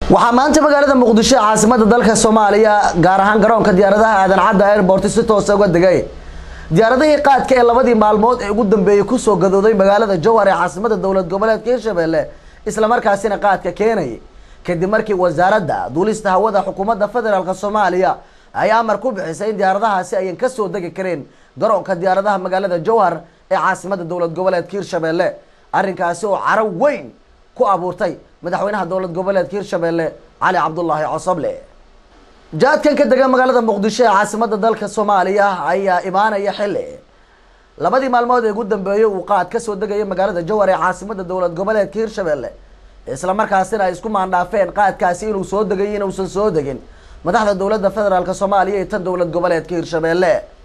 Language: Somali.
waxaa maanta magaalada muqdisho caasimada dalka soomaaliya gaar ahaan garoonka diyaaradaha aadan cadda airport si toosa uga degay diyaaradihii qaadka ee labadii maalmood ee ugu dambeeyey kusoo gadooday magaalada jowhar ee caasimada dowlad goboleedka hirshabelle islamarkaasina qaadka keenayay kadib markii wasaaradda duulista hawada xukuumadda federaalk soomaaliya ay amar ku bixisay in diyaaradahaasi ayan kasoo degi kareen garoonka diyaaradaha magaalada jowhar ee caasimada dowlad goboleedka hirshabelle arrinkaasi oo caro weyn ku abuurtay madaxweynaha dowlad goboleedka hirshabelle cali cabdulaahi cosoble jaadkan ka dega magaalada muqdisho ee caasimada dalka soomaaliya ayaa imaanaya xili labadii maalmood ee ugu dambeeyay uu qaad kasoo degaya magaalada jowhar ee caasimada dowlad goboleedka hirshabelle islamarkaasina ay isku maandhaafeen qaadkaasi inuu soo degay inuusan soo degin madaxda dowladda federaalk soomaaliya iyo tan dowlad goboleedka hirshabelle